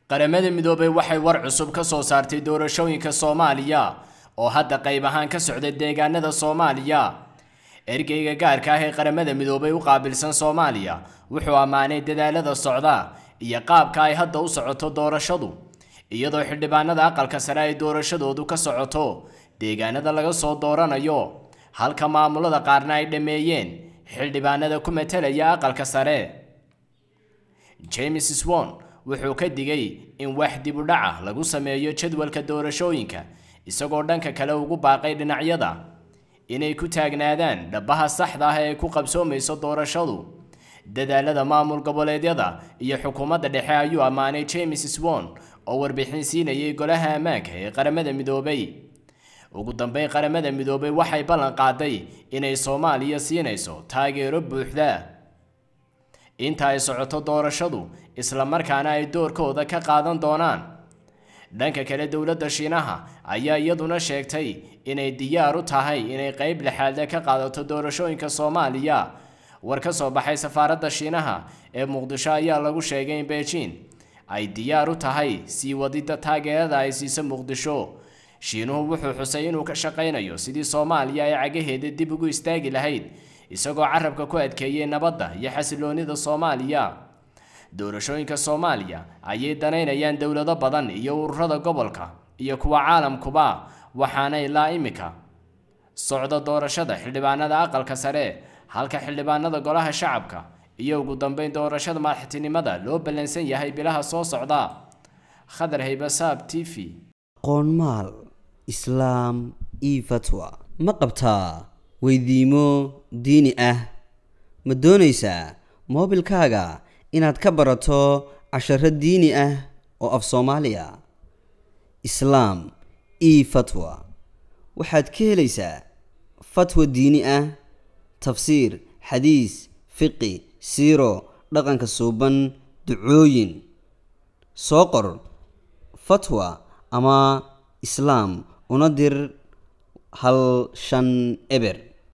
qaramada midoobay waxay war cusub ka soo saartay doorashooyinka soomaaliya oo hadda qayb ahaan ka socda deegaanada soomaaliya ergeyga gaarka ah ee qaramada midoobay u qaabilsan soomaaliya wuxuu ammaanay dadaalada socda iyo qaabka ay hadda u socoto doorashadu iyadoo xildhibaanada aqalka sare ay doorashadoodu ka socoto deegaanada laga soo dooranayo halka maamulada qaarna ay dhammeeyeen xildhibaanada ku matalaya aqalka sare james swon wuxuu ka digay in wax dib u dhaca lagu sameeyo jadwalka doorashooyinka isagoo dhanka kale ugu baaqay dhinacyada inay ku taagnaadaan dhabaha saxda ah ee ku qabsoomayso doorashadu dadaalada maamul goboleedyada iyo xukuumadda dhexe ayuu ammaanay james swon oo warbixin siinayay golaha ammaanka ee qaramada midoobay ugu dambeyn qaramada midoobay waxay ballan qaaday inay soomaaliya siinayso taageero buuxda inta ay socoto doorashadu isla markaana ay doorkooda ka qaadan doonaan dhanka kale dowladda shiinaha ayaa iyaduna sheegtay inay diyaar u tahay inay qeyb lixaadle ka qaadato doorashooyinka soomaaliya war ka soo baxay safaaradda shiinaha ee muqdisho ayaa lagu sheegay in beijing ay diyaar u tahay sii wadida taageerada ay siiso muqdisho shiinuhu wuxuu xusay inuu ka shaqaynayo sidii soomaaliya ay cagaheeda dib ugu istaagi lahayd isagoo carabka ku adkeeyey nabadda iyo xasiloonida soomaaliya doorashooyinka soomaaliya ayay danaynayaan dowlado badan iyo ururada gobolka iyo kuwa caalamkuba waxaana ilaa imika socda doorashada xildhibaanada aqalka sare halka xildhibaanada golaha shacabka iyo ugu dambeyn doorashada madaxtinimada loo ballansan yahay bilaha soo socda khadar haybasaab t v qoonmaal islaam io fatwa ma qabtaa weydiimo diini ah ma doonaysaa moobilkaaga inaad ka barato casharo diini ah oo af soomaaliya islaam io fatwa waxaad ka helaysaa fatwa diini ah tafsiir xadiis fiqi siiro dhaqanka suuban ducooyin soo qor fatwa ama islaam una dir hal shan eber